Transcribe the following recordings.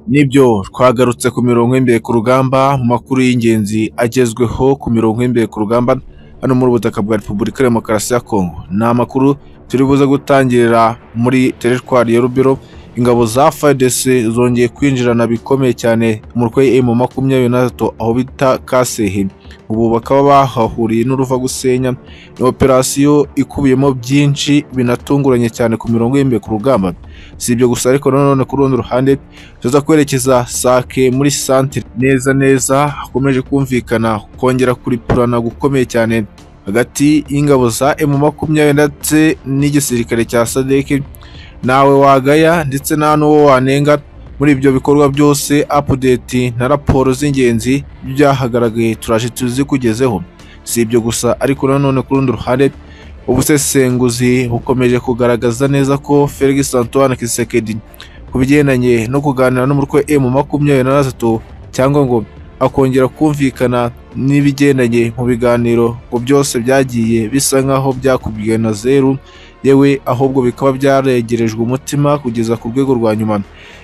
Nibyo twagarutse ku mirongo y'imbere ku rugamba mu makuru y'ingenzi agezweho ku mirongo y'imbere ku rugamba hano muri ubutaka bwa Repubulika ya Demokarasi ya Kongo. Ni amakuru turi buze gutangirira muri teritwari ya Rubiro ingabo za FARDC zongeye kwinjirana bikomeye cyane umutwe M makumyabiri na gatatu aho bita Kasehe. Ubu bakaba bahahuriye n'uruva gusenya ni operasiyo ikubiyemo byinshi binatunguranye cyane ku mirongo y'imbere ku rugamba. Si ibyo gusa ariko nanone ku rundi ruhande tuza kwerekeza sake muri santire neza neza hakomeje kumvikana kongera kuripurana gukomeye cyane hagati y'ingabo za emu makumyabiri ndetse n'igisirikare cya sadeke nawe wagaya ndetse nta n'uwo wanenga muri ibyo bikorwa byose apudeti na raporo z'ingenzi byahagaragaye turaje tuzikugezeho si ibyo gusa ariko nanone ku rundi ruhande ubusesenguzi bukomeje kugaragaza neza ko felix antoine kisekedi ku bigendanye no kuganira n'umutwe emu makumyabiri na gatatu cyangwa ngo akongera kumvikana n'ibigendanye mu biganiro ngo byose byagiye bisa nk'aho byakubwiwe na zeru yewe ahubwo bikaba byaregerejwe umutima kugeza ku rwego rwa nyuma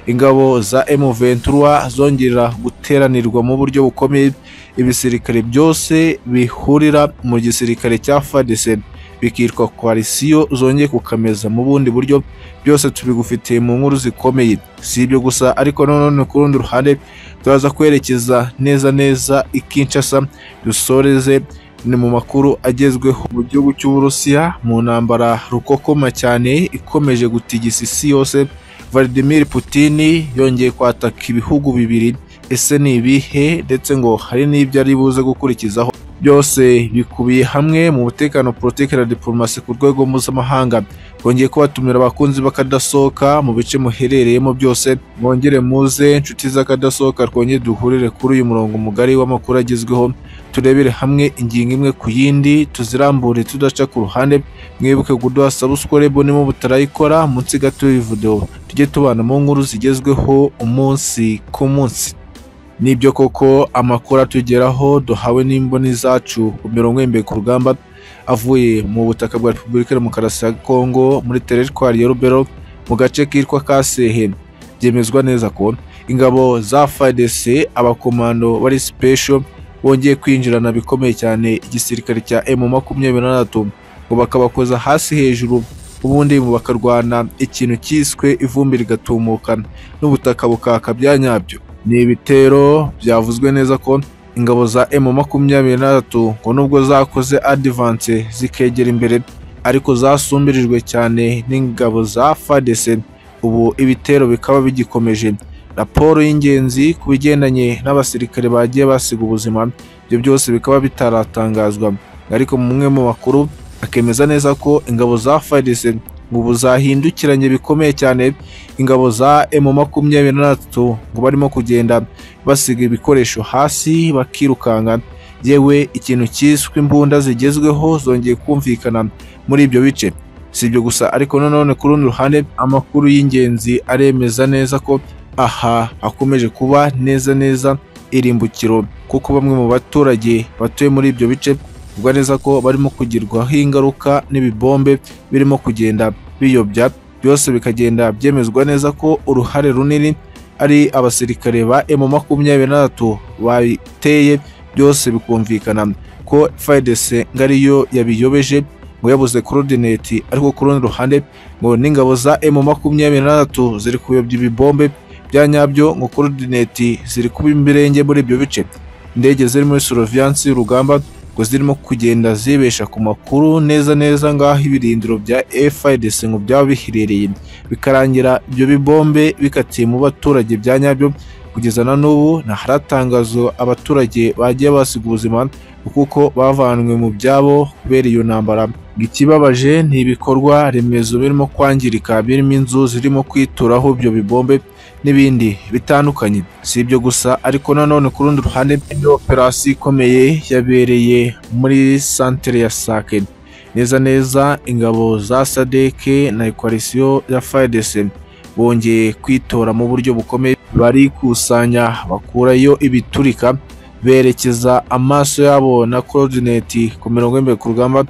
ingabo za M23 zongera guteranirwa mu buryo bukomeye ibisirikare byose bihurira mu gisirikare cya FARDC bikitwa koalisiyo zongeye kukameza mu bundi buryo byose tubigufitiye mu nkuru zikomeye si ibyo gusa ariko nanone ku rundi ruhande turaza kwerekeza neza neza i Kinshasa dusoreze ni mu makuru agezweho mu gihugu cy'uburusiya mu ntambara rukokoma cyane ikomeje gutigisa isi yose Vladimir Putin yongeye kwataka ibihugu bibiri ese ni ibihe ndetse ngo hari n'ibyo ari buze gukurikizaho byose bikubiye hamwe mu mutekano politiki na diplomasi ku rwego mpuzamahanga bongeye kubatumira abakunzi bakadasohoka mu bice muherereyemo byose mwongere muze inshuti z'akadasohoka twongere duhurire kuri uyu murongo mugari w'amakuru agezweho turebere hamwe ingingo imwe ku yindi tuzirambure tudaca ku ruhande mwibuke kuduha sabusikoribu niba mutarayikora munsi gato y'ividewo tujye tubana mu nkuru zigezweho umunsi ku munsi nibyo koko amakuru atugeraho duhawe n'imboni zacu ku mirongo y'imbere ku rugamba avuye mu butaka bwa repubulika ya demokarasi ya kongo muri teritwari ya rubero mu gace kitwa kasehe byemezwa neza ko ingabo za fadc abakomando bari sipesho bongeye kwinjirana bikomeye cyane igisirikare cya emu makumyabiri na gatatu ngo bakabakoza hasi hejuru ubundi bakarwana ikintu cyiswe ivumbi rigatumuka n'ubutaka bukaka bya nyabyo ni ibitero byavuzwe neza ko ingabo za M makumyabiri na gatatu ngo nubwo zakoze adivanse zikegera imbere ariko zasumbirijwe cyane n'ingabo za FARDC ubu ibitero bikaba bigikomeje raporo y'ingenzi ku bigendanye n'abasirikare bagiye basiga ubuzima ibyo byose bikaba bitaratangazwa ariko mumwe mu makuru akemeza neza ko ingabo za FARDC ubu zahindukiranye bikomeye cyane ingabo za emu makumyabiri na gatatu ngo barimo kugenda basiga ibikoresho hasi bakirukanka yewe ikintu cyiswe imbunda zigezweho zongeye kumvikana muri ibyo bice si ibyo gusa ariko nanone ku rundi ruhande amakuru y'ingenzi aremeza neza ko aha hakomeje kuba neza neza irimbukiro kuko bamwe mu baturage batuye muri ibyo bice bivuga neza ko barimo kugirwaho ingaruka n'ibibombe birimo kugenda biyobya byose bikagenda byemezwa neza ko uruhare runini ari abasirikare ba emu makumyabiri na gatatu bateye byose bikumvikana ko fayidese ngo ariyo yabiyobeje ngo yabuze korodineti ariko ku rundi ruhande ngo n'ingabo za emu makumyabiri na gatatu ziri kuyobya ibibombe bya nyabyo ngo korodineti ziri kuba imirenge muri ibyo bice indege ziri muri soroviyansi y'urugamba ngo zirimo kugenda zibesha ku makuru neza neza ngaho ibirindiro bya FIDC ngo byaba biherereye bikarangira ibyo bibombe bikatiye mu baturage bya nyabyo kugeza na n'ubu ntahari atangazo abaturage bagiye basiga ubuzima kuko bavanwe mu byabo kubera iyo ntambara ikibabaje ni ibikorwa remezo birimo kwangirika birimo inzu zirimo kwituraho ibyo bibombe n'ibindi bitandukanye si ibyo gusa ariko nanone ku rundi ruhande iyo operasiyo ikomeye yabereye muri santere ya sake neza neza ingabo za sadeke na ekwalisiyo ya fayidese bongeye kwitora mu buryo bukomeye barikusanya bakurayo ibiturika berekeza amaso yabo na korodineti ku mirongo y'imbere ku rugamba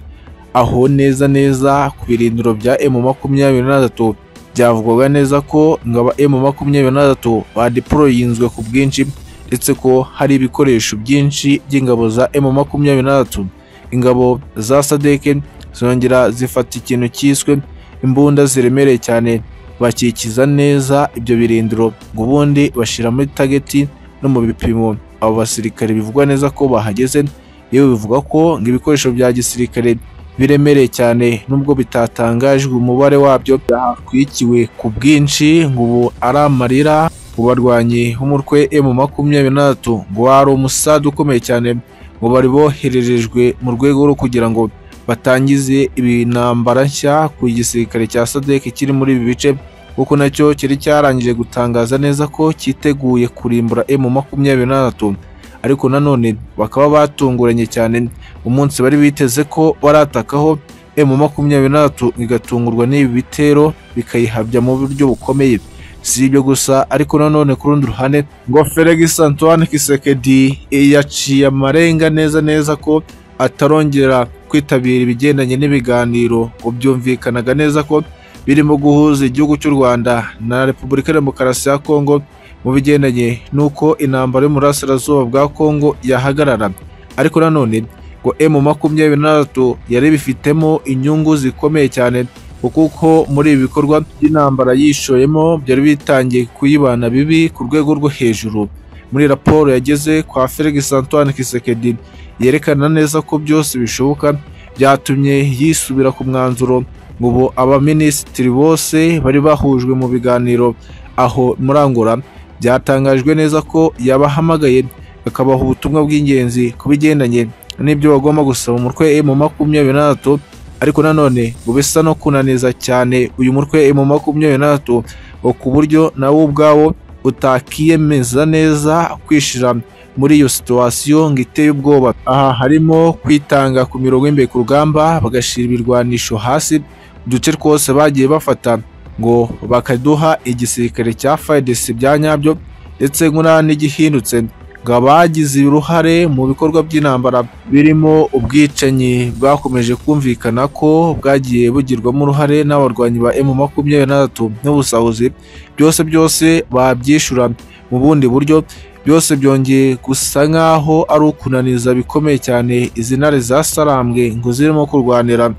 aho neza neza ku birindiro bya emu makumyabiri na gatatu byavugwaga neza ko ingabo emu makumyabiri na batatu badeporoyinzwe ku bwinshi ndetse ko hari ibikoresho byinshi by'ingabo za emu makumyabiri na batatu ingabo za sadeke zongera zifata ikintu cyiswe imbunda ziremereye cyane bakikiza neza ibyo birindiro ngo ubundi bashyira muri tageti no mu bipimo abo basirikare bivugwa neza ko bahageze yewe bivuga ko ngo ibikoresho bya gisirikare biremereye cyane nubwo bitatangajwe umubare wabyo byahakwikiwe ku bwinshi ngo ubu ari amarira mu barwanyi b'umutwe emu makumyabiri na batatu ngo wari umusada ukomeye cyane ngo bari bohererejwe mu rwego rwo kugira ngo batangize intambara nshya ku gisirikare cya sadek kiri muri ibi bice kuko nacyo cyari cyarangije gutangaza neza ko cyiteguye kurimbura emu makumyabiri na batatu ariko nanone bakaba batunguranye cyane umunsi bari biteze ko baratakaho emu makumyabiri na batatu igatungurwa n'ibi bitero bikayihabya mu buryo bukomeye si ibyo gusa ariko nanone ku rundi ruhande ngo Felix Antoine Kisekedi yaciye amarenga neza neza ko atarongera kwitabira ibigendanye n'ibiganiro ngo byumvikanaga neza ko birimo guhuza igihugu cy'u Rwanda na Repubulika ya Demokarasi ya Kongo mu bigendanye n'uko intambara y'umurasirazuba bwa Kongo yahagarara ariko nanone ngo M makumyabiri na batatu yari bifitemo inyungu zikomeye cyane kuko muri ibi bikorwa by'intambara yishoyemo byari bitangiye kuyibana bibi ku rwego rwo hejuru muri raporo yageze kwa Felix Antoine Kisekedi yerekana neza ko byose bishoboka byatumye yisubira ku mwanzuro ngo ubu abaminisitiri bose bari bahujwe mu biganiro aho muri Angola byatangajwe neza ko yabahamagaye akabaha ubutumwa bw'ingenzi ku bigendanye n'ibyo bagomba gusaba umutwe mu makumyabiri na batatu ariko nanone ngo bisa no kunaniza cyane uyu mutwe mu makumyabiri na batatu ngo ku buryo nawe ubwawo utakiyemeza neza kwishira muri iyo situwasiyo ngo iteye ubwoba aha harimo kwitanga ku mirongo y'imbere ku rugamba bagashyira ibirwanisho hasi uduce twose bagiye bafata ngo bakaduha igisirikare cya fayidesi bya nyabyo ndetse nk'uriya n'igihindutse ngo abagize uruhare mu bikorwa by'intambara birimo ubwicanyi bwakomeje kumvikana ko bwagiye bugirwamo uruhare n'abarwanyi ba emu makumyabiri na batatu n'ubusahuzi byose byose babyishyura mu bundi buryo byose byongeye gusa nk'aho ari ukunaniza bikomeye cyane izi ntare zasarambwe ngo zirimo kurwanira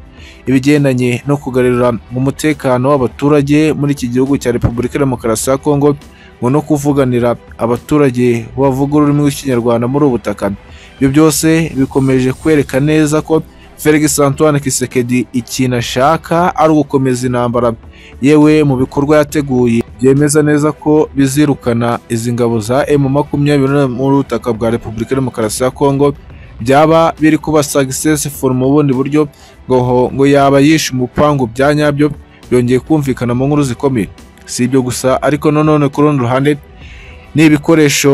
ibigendanye no kugarura umutekano w'abaturage muri iki gihugu cya repubulika ya demokarasi ya kongo ngo no kuvuganira abaturage bavuga ururimi rw'ikinyarwanda muri ubu butaka ibyo byose bikomeje kwereka neza ko Felix Antoine Kisekedi ikintu ashaka ari ugukomeza intambara yewe mu bikorwa yateguye byemeza neza ko bizirukana izi ngabo za M makumyabiri muri ubutaka bwa Repubulika ya Demokarasi ya Kongo byaba biri kuba successful mu bundi buryo ngo ngo yaba yishe umupangu bya nyabyo byongeye kumvikana mu nkuru zikomeye si ibyo gusa ariko nanone ku rundi ruhande ni ibikoresho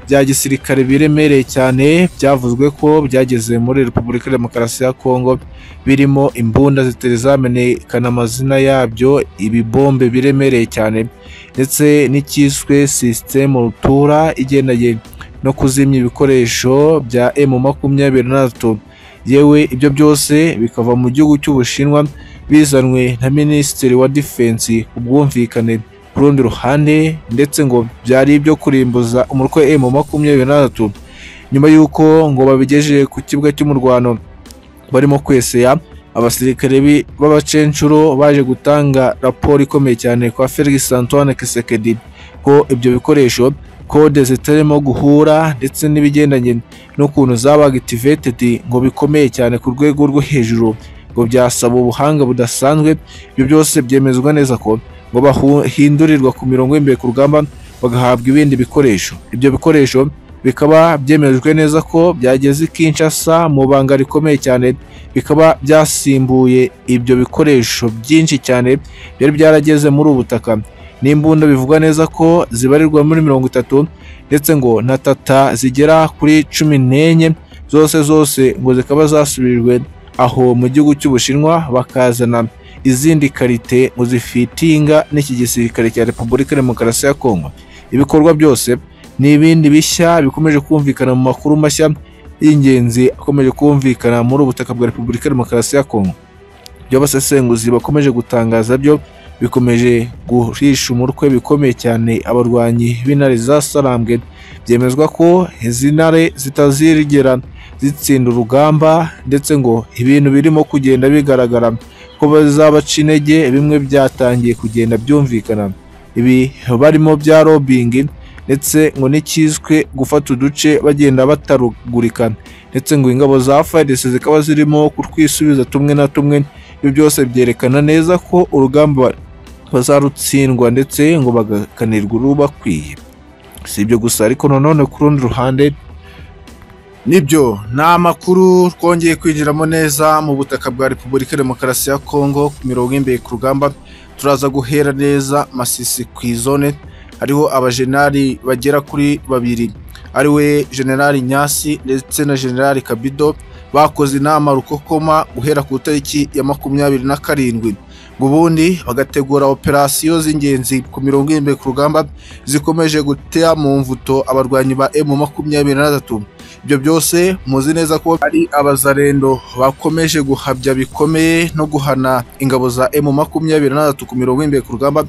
bya gisirikare biremereye cyane byavuzwe ko byageze muri repubulika ya demokarasi ya kongo birimo imbunda zitazamenyekana amazina yabyo ibibombe biremereye cyane ndetse n'icyiswe sisitemu rutura igendanye no kuzimya ibikoresho bya emu makumyabiri na batatu yewe ibyo byose bikava mu gihugu cy'ubushinwa bizanwe na minisitiri wa defense ubwumvikane ku rundi ruhande ndetse ngo byari ibyo kurimbuza umutwe emu makumyabiri na batatu nyuma y'uko ngo babigejeje ku kibuga cy'umurwano barimo kwesea abasirikare b'abacenshuro baje gutanga raporo ikomeye cyane kwa Felix Antoine Kisekedi ko ibyo bikoresho kode zitarimo guhura ndetse n'ibigendanye n'ukuntu zaba activated ngo bikomeye cyane ku rwego rwo hejuru ngo byasaba ubuhanga budasanzwe ibyo byose byemezwa neza ko ngo bahindurirwa ku mirongo y'imbere ku rugamba bagahabwa ibindi bikoresho ibyo bikoresho bikaba byemejwe neza ko byageze i Kinshasa mu banga rikomeye cyane bikaba byasimbuye ibyo bikoresho byinshi cyane byari byarageze muri ubu butaka n'imbunda bivugwa neza ko zibarirwa muri mirongo itatu ndetse ngo na tata zigera kuri cumi n'enye zose zose ngo zikaba zasubirijwe aho mu gihugu cy'ubushinwa bakazana izindi karite ngo zifitinga n'iki gisirikare cya repubulika ya demokarasi ya kongo ibikorwa byose ni ibindi bishya bikomeje kumvikana mu makuru mashya y'ingenzi akomeje kumvikana muri ubutaka bwa repubulika ya demokarasi ya kongo ibyo abasesenguzi bakomeje gutangaza byo bikomeje guhisha umutwe bikomeye cyane abarwanyi b'intare za sarambwe byemezwa ko izi ntare zitazigera zitsinda urugamba ndetse ngo ibintu birimo kugenda bigaragara ko bazabaca intege bimwe byatangiye kugenda byumvikana ibi barimo bya robingi ndetse ngo n'ikizwe gufata uduce bagenda batarugurikana ndetse ngo ingabo za fayidesi zikaba zirimo kutwisubiza tumwe na tumwe ibi byose byerekana neza ko urugamba bazarutsindwa ndetse ngo bagakanirwa urubakwiye si ibyo gusa ariko nanone ku rundi ruhande nibyo ni amakuru twongeye kwinjiramo neza mu butaka bwa repubulika demokarasi ya kongo ku mirongo y'imbere ku rugamba turaza guhera neza masisi ku izone hariho abajenali bagera kuri babiri ariwe generali nyasi ndetse na generali kabido bakoze inama rukokoma guhera ku itariki ya makumyabiri na karindwi ngo ubundi bagategura operasiyo z'ingenzi ku mirongo irindwi ku rugamba zikomeje gutera mu mvuto abarwanyi ba emu makumyabiri na gatatu ibyo byose muzi neza ko ari abazarendo bakomeje guhabya bikomeye no guhana ingabo za emu makumyabiri na gatatu ku mirongo irindwi ku rugamba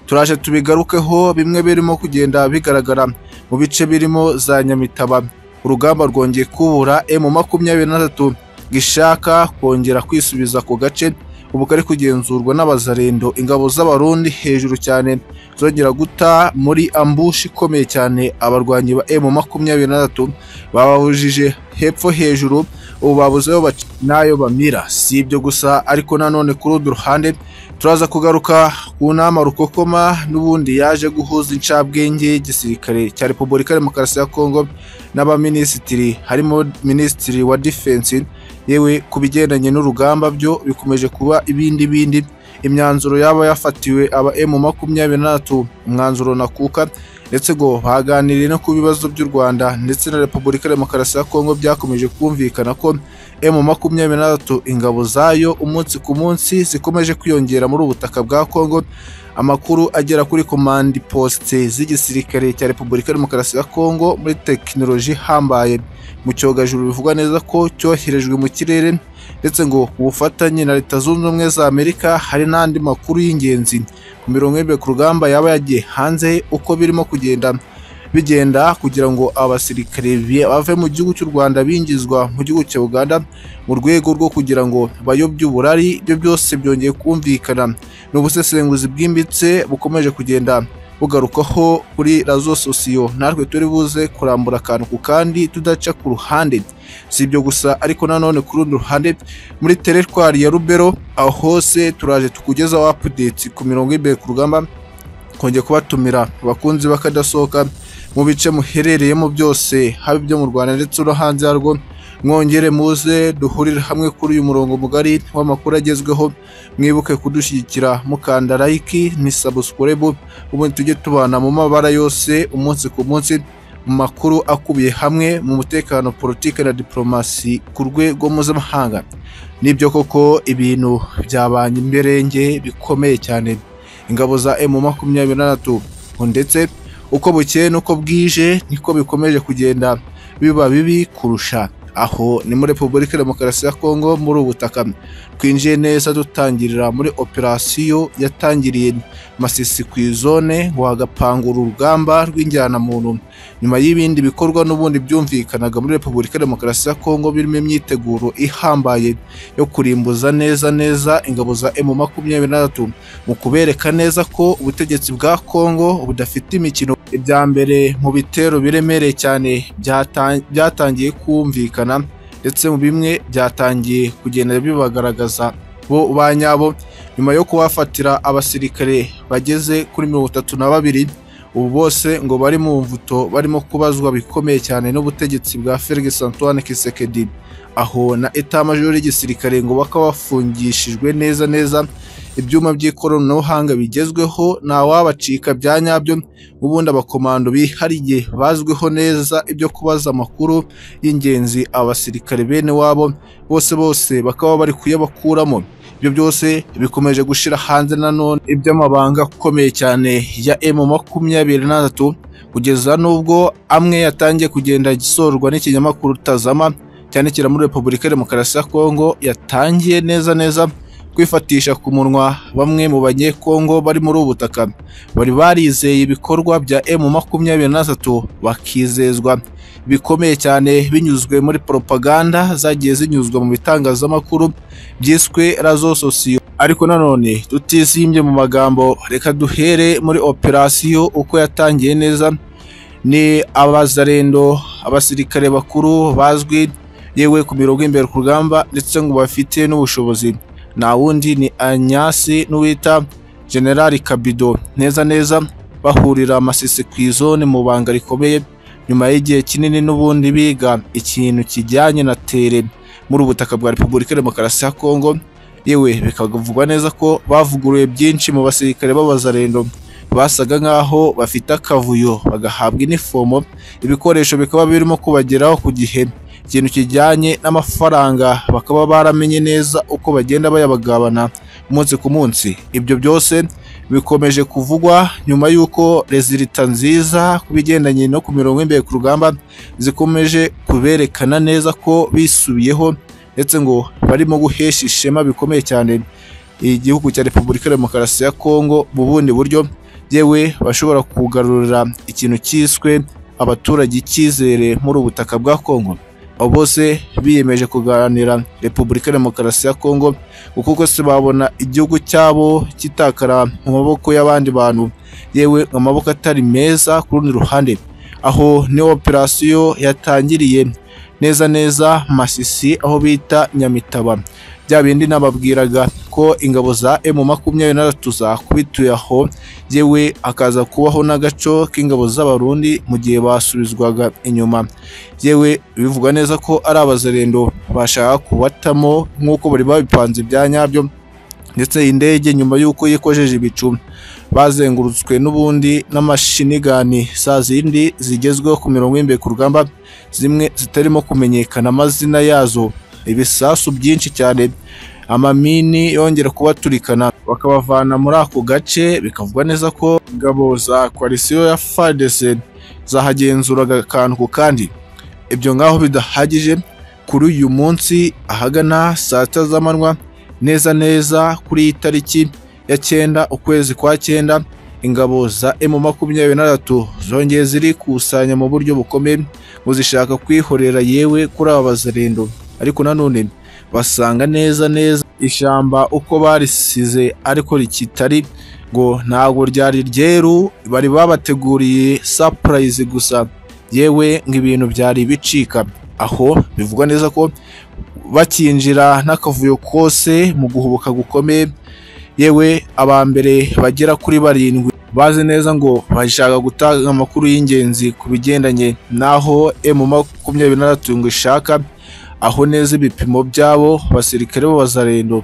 turaje tubigarukeho bimwe birimo kugenda bigaragara mu bice birimo za nyamitaba urugamba rwongeye kubura emu makumyabiri na gatatu gishaka kongera kwisubiza ku gace ubu kari kugenzurwa n'abazarendo ingabo z'abarundi hejuru cyane zongera guta muri ambushi ikomeye cyane abarwanyi ba emu makumyabiri na gatatu babahujije hepfo hejuru ubu babuzeho baca n'ayo bamira si ibyo gusa ariko nanone ku rundi ruhande turaza kugaruka ku nama rukokoma n'ubundi yaje guhuza incabwenge y'igisirikare cya repubulika demokarasi ya kongo n'abaminisitiri harimo minisitiri wa defense yewe ku bigendanye n'urugamba byo bikomeje kuba ibindi bindi imyanzuro yaba yafatiwe aba emu makumyabiri na gatatu umwanzuro nakuka ndetse ngo baganiriye no ku bibazo by'u rwanda ndetse na repubulika demokarasi ya kongo byakomeje kumvikana ko emu makumyabiri na gatatu ingabo zayo umunsi ku munsi zikomeje kwiyongera muri ubutaka bwa kongo amakuru agera kuri komandi posite z'igisirikare cya repubulika demokarasi ya kongo muri tekinoloji ihambaye mu cyogajuru bivugwa neza ko cyoherejwe mu kirere ndetse ngo ku bufatanye na leta zunze ubumwe za amerika hari n'andi makuru y'ingenzi ku mirongo y'imwe ku rugamba yaba yagiye hanze uko birimo kugenda bigenda kugira ngo abasirikare bave mu gihugu cy'u rwanda bingizwa mu gihugu cya uganda mu rwego rwo kugira ngo bayobye uburari ibyo byose byongeye kumvikana ni ubusesenguzi bwimbitse bukomeje kugenda bugarukaho kuri razo sosiyo natwe turi buze kurambura akantu ku kandi tudaca ku ruhande si ibyo gusa ariko nanone ku rundi ruhande muri teretwari ya rubero aho hose turaje tukugezaho apudeti ku mirongo y'imbere ku rugamba kongera kubatumira abakunzi bakadasohoka mu bice muherereyemo byose haba ibyo mu rwanda ndetse no hanze yarwo mwongere muze duhurire hamwe kuri uyu murongo mugari w'amakuru agezweho mwibuke kudushyigikira mukanda layiki ni sabusikuribu ubundi tujye tubana mu mabara yose umunsi ku munsi mu makuru akubiye hamwe mu mutekano politiki na diporomasi ku rwego mpuzamahanga nibyo koko ibintu byabanye imberenge bikomeye cyane ingabo za emu makumyabiri na gatatu ndetse uko bukeye n'uko bwije niko bikomeje kugenda biba bibi kurusha aho ni muri repubulika demokarasi ya kongo muri ubu butaka twinjiye neza dutangirira muri operasiyo yatangiriye masisi ku izone ngo hagapangura urugamba rw'injyanamuntu nyuma y'ibindi bikorwa n'ubundi byumvikanaga muri repubulika demokarasi ya kongo birimo imyiteguro ihambaye yo kurimbuza neza neza ingabo za emu makumyabiri na gatatu mu kubereka neza ko ubutegetsi bwa kongo budafite imikino ibya mbere mu bitero biremereye cyane byatangiye kumvikana ndetse mu bimwe byatangiye kugenda bibagaragaza bo ba nyabo nyuma yo kubafatira abasirikare bageze kuri mirongo itatu na babiri ubu bose ngo bari mu mvuto barimo kubazwa bikomeye cyane n'ubutegetsi bwa Felix Antoine Kisekedi aho na etamajoro y'igisirikare ngo bakaba bafungishijwe neza neza ibyuma by'ikoranabuhanga bigezweho ntawabacika bya nyabyo ubundi abakomando bihariye bazwiho neza ibyo kubaza amakuru y'ingenzi abasirikare bene wabo bose bose bakaba bari kuyabakuramo ibyo byose bikomeje gushyira hanze nanone iby'amabanga akomeye cyane ya emu makumyabiri na gatatu kugeza n'ubwo amwe yatangiye kugenda gisorwa n'ikinyamakuru tazama cyandikira muri repubulika ya demokarasi ya kongo yatangiye neza neza kwifatisha ku munwa bamwe mu banyekongo bari muri ubu butaka bari barizeye ibikorwa bya emu makumyabiri na gatatu bakizezwa bikomeye cyane binyuzwe muri propaganda zagiye zinyuzwa mu bitangazamakuru byiswe razo sosiyo ariko nanone tutisimbye mu magambo reka duhere muri operasiyo uko yatangiye neza ni abazarendo abasirikare bakuru bazwi yewe ku mirongo imbere ku rugamba ndetse ngo bafite n'ubushobozi nta wundi ni anyasi n'uwita generali kabido neza neza bahurira amasisi ku izone mu banga rikomeye nyuma y'igihe kinini n'ubundi biga ikintu kijyanye na tere muri ubu butaka bwa repubulika demokarasi ya kongo yewe bikavugwa neza ko bavuguruye byinshi mu basirikare b'abazarendo basaga nk'aho bafite akavuyo bagahabwa inifomo ibikoresho bikaba birimo kubageraho ku gihe ikintu kijyanye n'amafaranga bakaba baramenye neza uko bagenda bayabagabana umunsi ku munsi ibyo byose bikomeje kuvugwa nyuma y'uko rezilita nziza ku bigendanye no ku mirongo imbere ku rugamba zikomeje kuberekana neza ko bisubiyeho ndetse ngo barimo guhesha ishema bikomeye cyane igihugu cya repubulika ya demokarasi ya kongo mu bundi buryo yewe bashobora kugarurira ikintu cyiswe abaturage icyizere muri ubu butaka bwa kongo abo bose biyemeje kuganira repubulika ya demokarasi ya kongo kuko se babona igihugu cyabo kitakara mu maboko y'abandi bantu yewe amaboko atari meza ku rundi ruhande aho niyo operasiyo yatangiriye neza neza masisi aho bita nyamitaba bya bindi nababwiraga ko ingabo za emu makumyabiri na gatatu zakubituye aho yewe hakaza kubaho n'agaco k'ingabo z'abarundi mu gihe basubizwaga inyuma yewe bivugwa neza ko ari abazarendo bashaka kubatamo nk'uko bari babipanze ibya nyabyo ndetse iyi ndege nyuma y'uko yikojeje ibicu bazengurutswe n'ubundi n'amashinigani za zindi zigezweho ku mirongo y'imbere ku rugamba zimwe zitarimo kumenyekana amazina yazo ibisasu byinshi cyane amamini yongera kubaturikana bakabavana muri ako gace bikavugwa neza ko ingabo za koalisiyo ya FARDC zahagenzuraga akantu ku kandi ibyo ngaho bidahagije kuri uyu munsi ahagana saa sita z'amanywa neza neza kuri iyi tariki ya cyenda ukwezi kwa cyenda ingabo za emu makumyabiri na gatatu zongeye zirikusanya mu buryo bukomeye ngo zishaka kwihorera yewe kuri aba bazarendo ariko nanone basanga neza neza ishyamba uko barisize ariko rikitari ngo ntabwo ryari ryeru bari babateguriye sapurayizi gusa yewe ngo ibintu byari bicika aho bivugwa neza ko bakinjira n'akavuyo kose mu guhubuka gukomeye yewe abambere bagera kuri barindwi bazi neza ngo bashaka gutanga amakuru y'ingenzi ku bigendanye n'aho emu makumyabiri na gatatu ngo ishaka aho neza ibipimo byabo basirikare b'abazarendo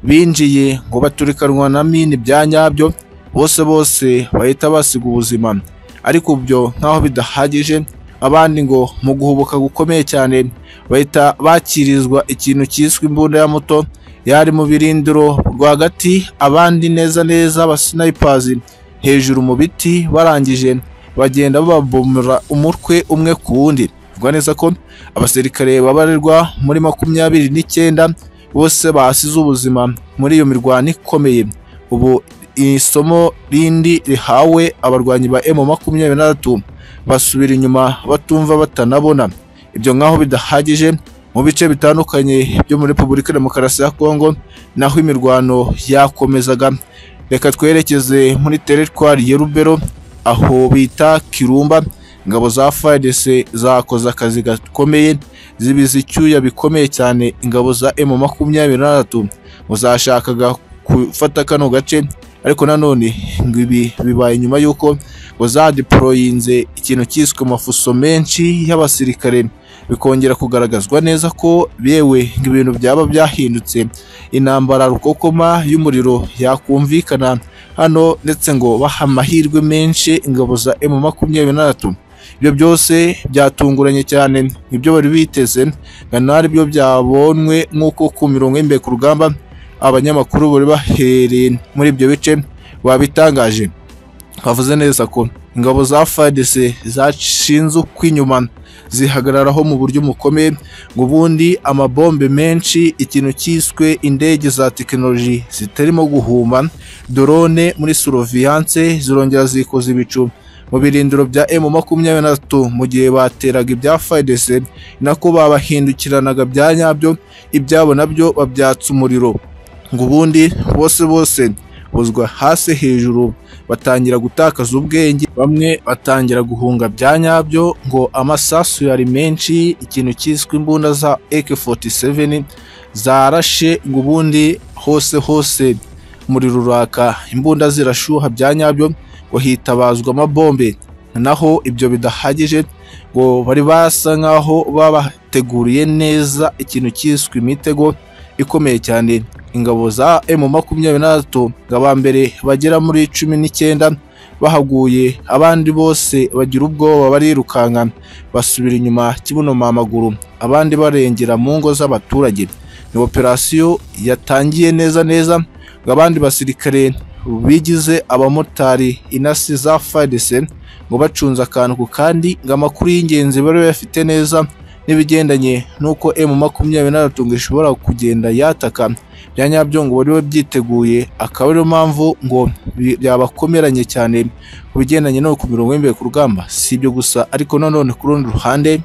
binjiye ngo baturikanwa na mini bya nyabyo bose bose bahita basiga ubuzima ariko byo nk'aho bidahagije abandi ngo mu guhubuka gukomeye cyane bahita bakirizwa ikintu cyiswe imbunda ya muto yari mu birindiro rwagati abandi neza neza abasinayipazi hejuru mu biti barangije bagenda bababomora umutwe umwe ku wundi bivuga neza ko abasirikare babarirwa muri makumyabiri n'icyenda bose basize ubuzima muri iyo mirwano ikomeye ubu isomo rindi rihawe abarwanyi ba emu makumyabiri na gatatu basubira inyuma batumva batanabona ibyo nk'aho bidahagije mu bice bitandukanye byo muri repubulika ya demokarasi ya kongo naho imirwano yakomezaga reka twerekeze muri teritwari ya rubero aho bita kirumba ingabo za fadc zakoze akazi gakomeye zibiza icyuya bikomeye cyane ingabo za emu makumyabiri na gatatu zashakaga gufata kano gace ariko nanone ngo ibi bibaye nyuma y'uko ngo zadeporoyinze ikintu cyiswe amafuso menshi y'abasirikare bikongera kugaragazwa neza ko yewe ibintu byaba byahindutse intambara rukokoma y'umuriro yakumvikana hano ndetse ngo baha amahirwe menshi ingabo za emu makumyabiri na gatatu ibyo byose byatunguranye cyane ibyo bari biteze ari byo byabonwe nk'uko ku mirongo y'imbere ku rugamba abanyamakuru bari bahereye muri ibyo bice babitangaje bavuze neza ko ingabo za fadc zashinze ukw'inyuma zihagararaho mu buryo bukomeye ngo ubundi amabombe menshi ikintu cyiswe indege za tekinoloji zitarimo guhuma dorone muri suroviyanse zirongera zikoza ibicu mu birindiro bya emu makumyabiri na tatu mu gihe bateraga ibya fayidese nako babahindukiranaga bya nyabyo ibyabo nabyo babyatsa umuriro ngo ubundi bose bose buzwa hasi hejuru batangira gutakaza ubwenge bamwe batangira guhunga bya nyabyo ngo amasasu yari menshi ikintu cyiswe imbunda za AK47 zarashe ngo ubundi hose hose umuriro uraka imbunda zirashuha bya nyabyo ngo hitabazwa amabombe naho ibyo bidahagije ngo bari basa nkaho babateguriye neza ikintu cyiswe imitego ikomeye cyane ingabo za emu makumyabiri na tatu ngo aba mbere bagera muri cumi n'icyenda bahaguye abandi bose bagira ubwoba barirukanka basubira inyuma kibunoma amaguru abandi barengera mu ngo z'abaturage ni operasiyo yatangiye neza neza ngo abandi basirikare bigize abamotari inasi za fadese ngo bacunze akantu ku kandi ngo amakuru y'ingenzi bari bafite neza n'ibigendanye n'uko emu makumyabiri na tatu ngo ishobora kugenda yataka bya nyabyo ngo bari babyiteguye akaba ariyo mpamvu ngo bi- byabakomeranye cyane ku bigendanye no ku mirongo y'imbere ku rugamba si ibyo gusa ariko nanone ku rundi ruhande